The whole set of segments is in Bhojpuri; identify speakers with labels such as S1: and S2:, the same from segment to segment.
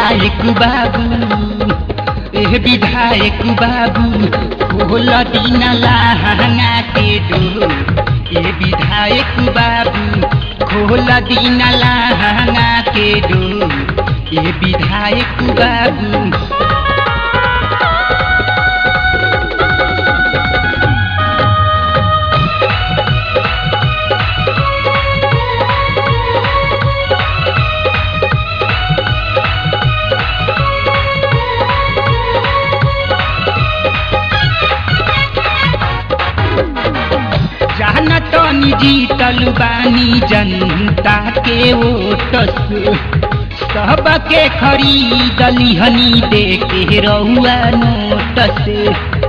S1: विधायक बाबू एह विधायक बाबू खोल दिन लहंगा के डोर ए विधायक बाबू खोल दिन लहंगा के डोर ए विधायक बाबू जानत जीतल बानी जनता के ओट से सबके खरीदली हनी दे के रहुआ नोट से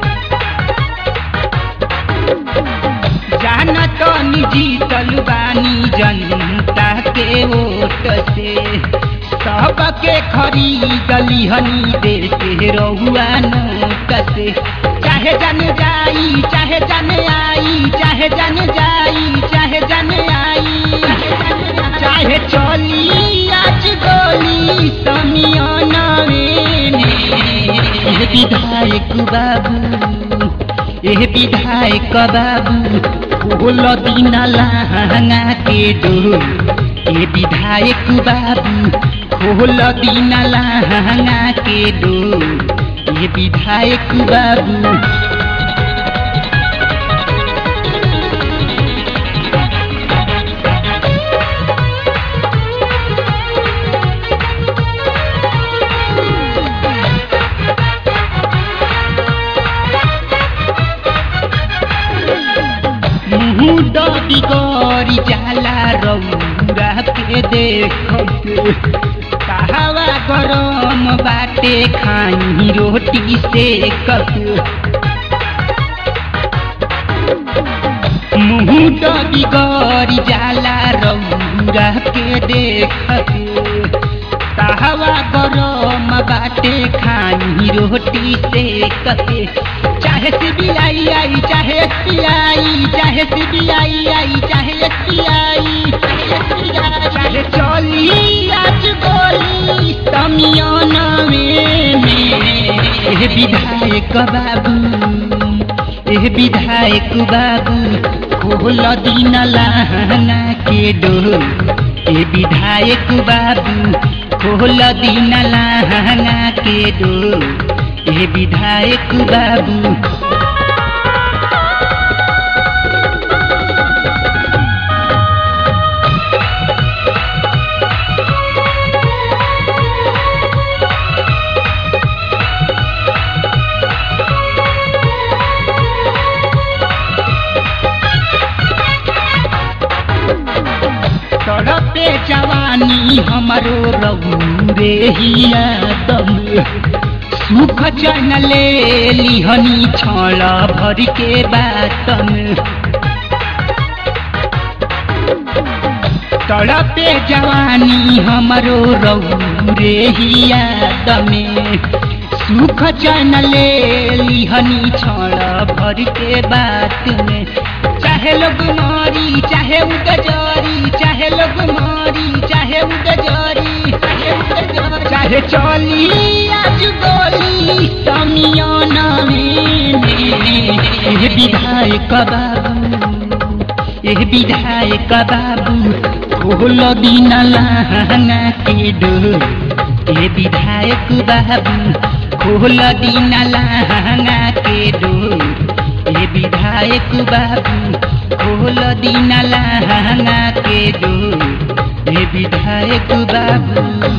S1: जानत जीतल बानी जनता के ओट से सबके खरीदली हनी दे के रहुआ नोट से चाहे जन जाई चाहे जन आई चाहे जन जाई चाहे जन आई चाहे चली आज गोली समियाना में एह विधायक बाबू एह विधायक बाबू खोल दिन लहंगा के डोर ए विधायक बाबू खोल दिन लहंगा के डोर ये विधायक बाबू मुँह बिगड़ी जाला रौरा के देखत कहवा गरम बाटे खाई रोटी से कप मुँह बिगड़ी जाला रौरा के देखत कहवा गरम बाटे खाई रोटी से कते चाहे सीबीआई आई चाहे एसबीआई चाहे सीबीआई आई चाहे एसबीआई चाहे चली आज गोली समियाना में एह विधायक बाबू एह विधायक बाबू खोल दिन लहंगा के डोर ए विधायक बाबू खोल दिन लहंगा के डोर ए विधायक बाबू तड़पे जवानी हमरो रहू रे हिया दम सुख चन ले लिहनी छल भर के बातन तड़पे जवानी हमरो रहू रे हिया दमे सुख चन ले लिहनी छल भर के बात में चाहे लोग मारी चाहे उगजरी चाहे लोग मारी चाहे उगजरी चाहे उगजरी चाहे चली आज गोली समियाना में एह विधायक बाबू एह विधायक बाबू खोल दिन लहंगा के डोर ए विधायक बाबू खोल दिन लहंगा के डोर ए विधायक बाबू खोल दिन लहंगा के डोर ए विधायक बाबू